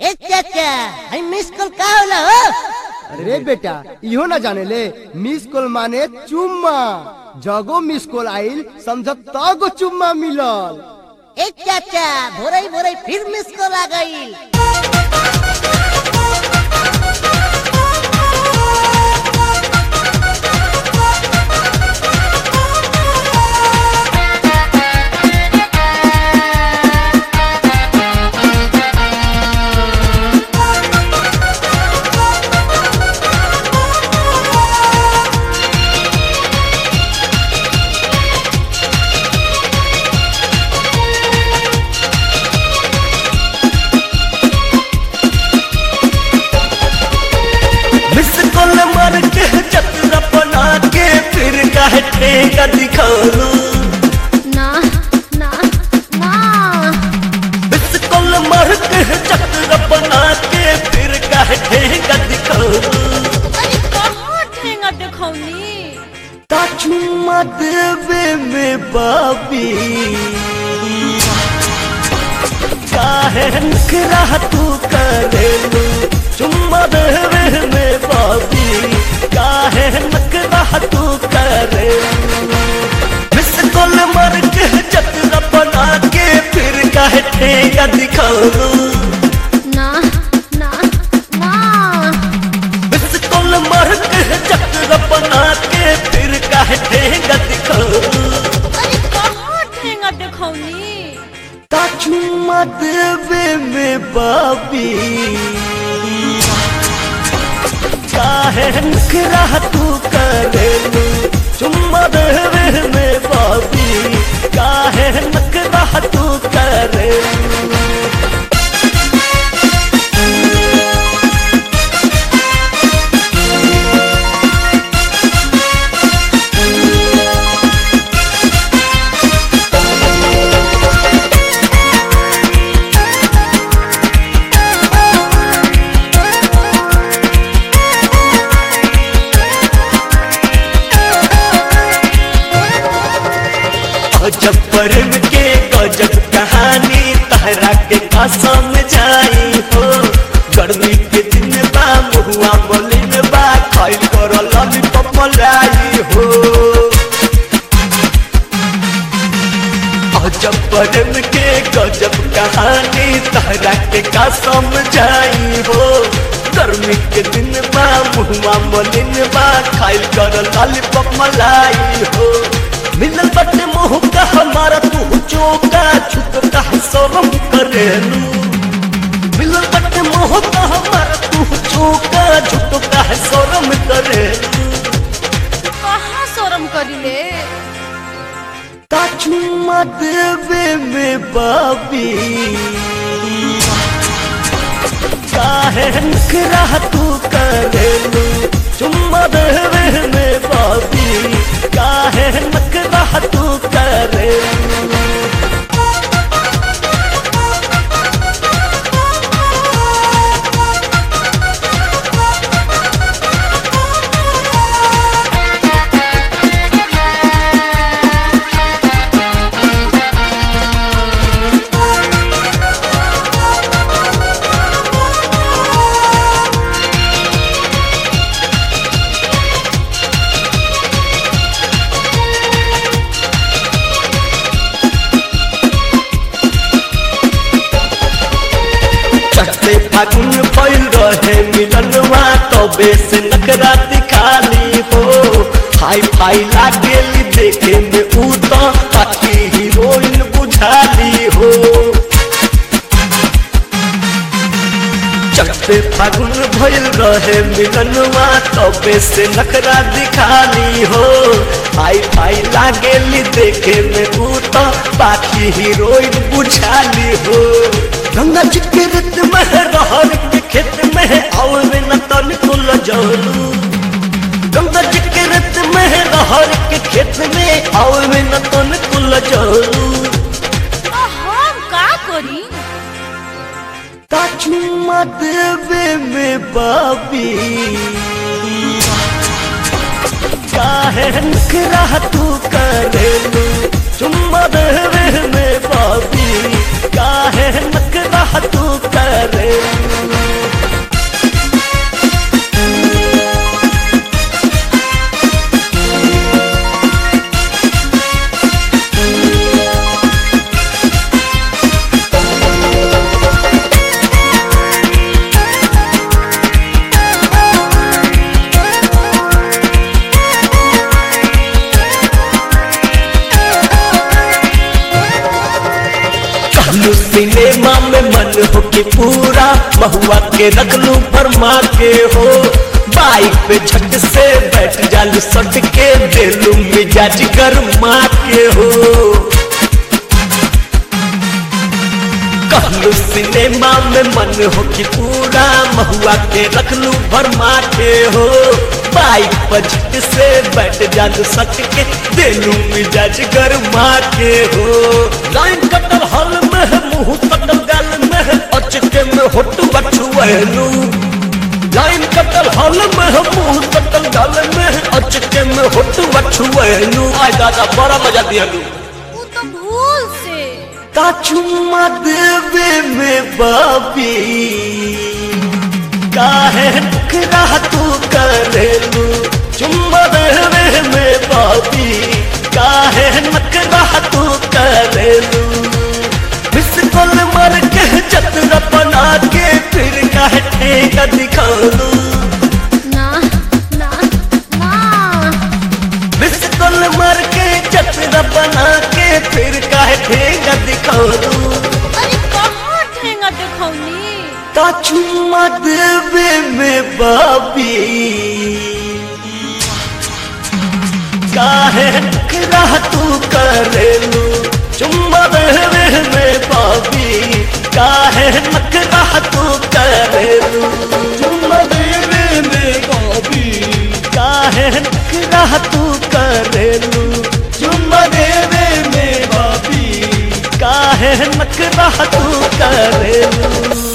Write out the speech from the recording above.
ए चाचा हई miss call का होला हो अरे बेटा इहो ना जाने ले मिस कॉल माने चुम्मा जगो मिस कॉल आइल समझ तगो चुम्मा मिलल ए चाचा भोरई भोरई फिर मिस कॉल आ गईल मिस कॉल मार के चतरा बना के फिर काहे ठेका दिखालू ना ना ना मिस कॉल मार के चतरा बना के फिर काहे ठेका दिखालू अरे कहाँ ठेंगा दिखौनी ता चुम्मा देवे में बाबी काहे नखरा तू करेलू चुम्मा देवे में बाबी काहे नखरा तू करेलू मिस कॉल मार के चतरा बना के फिर काहे ठेका दिखालू ना ना ना मिस कॉल मार के चतरा बना के फिर काहे ठेका दिखालू अरे कहाँ ठेंगा दिखौनी ता चुम्मा देवे में बाबी काहे नखरा तू करेलू चुम्मा देवे में बाबी काहे नखरा तू करेलू गजब प्रेम के गजब कहानी तहरा के कसम जाई हो गर्मी के दिन बा मुहुआ मलिन बा खाइल कर लॉलीपॉप मलाई हो गजब प्रेम के गजब कहानी तहरा के कसम जाई हो गर्मी के दिन बा मुहुआ मलिन बा खाइल कर लॉलीपॉप मलाई हो मिलल बटे मोह का हमारा तू चौका छुपता है शरम करेलू मिलल बटे मोह का हमारा तू चौका छुपता है शरम करेलू कहाँ शोरम करिले ता चुम्मा देवे में बाबी काहे नखरा तू करेलू चुम्मा देवे में बाबी काहे नखरा तू करेलू चढ़ते फागुन पैल रहे मिलनवा तबे से नकरा दिखाली हो हाई फाई लागेली देखे में ऊ तो बाकी हीरोइन बुझाली हो चढ़ते फागुन भइल रहे मिलनवा तबे से नकरा दिखाली हो हाई फाई लागेली देखे में ऊ तो बाकी हीरोइन बुझाली हो गंगा जी के रेत में रहर के खेत में और न तन कुल जलू गंगा जी के रेत में रहर के खेत में और न तन कुल जलू आ, हम का करी ता चुम्मा देवे में बाबी काहे नखरा तू करेलू चुम्मा देवे में बाबी काहे नखरा तू करेलू हो कि पूरा महुआ के रखलू फरमा के हो बाइक पे झट से बैठ जालू सट के देलू मिजाज गरमा के हो कहलू सिनेमा में मन हो कि पूरा महुआ के रखलू भरमा के हो बाइक पर झट से बैठ जालू सट के देलू मिजाज गरमा के हो लाइन कटल हल में है मुंह कटल गल में है अचके में होटू बछुएलू लाइन कटल हल में है मुंह कटल गल में है अचके में होटू बछुएलू आय दादा बड़ा मजा दियलू वो तो भूल से का चुम्मा देवे में बाबी काहे नखरा तू करेलू चुम्मा देवे में बाबी काहे नखरा तू करेलू मिस कॉल मर के चतरा बना के फिर काहे ठेका दिखालू ना ना ना मिस कॉल मर के चतरा बना के फिर काहे ठेका दिखालू अरे कहाँ ठेंगा देखौनी का चुम्मा देवे में बाबी काहे नखरा तू करेलू चुम्मा देवे में बाबी काहे नखरा तू करेलू चुम्मा देवे में बाबी काहे नखरा तू करेलू चुम्मा देवे में बाबी काहे नखरा तू करेलू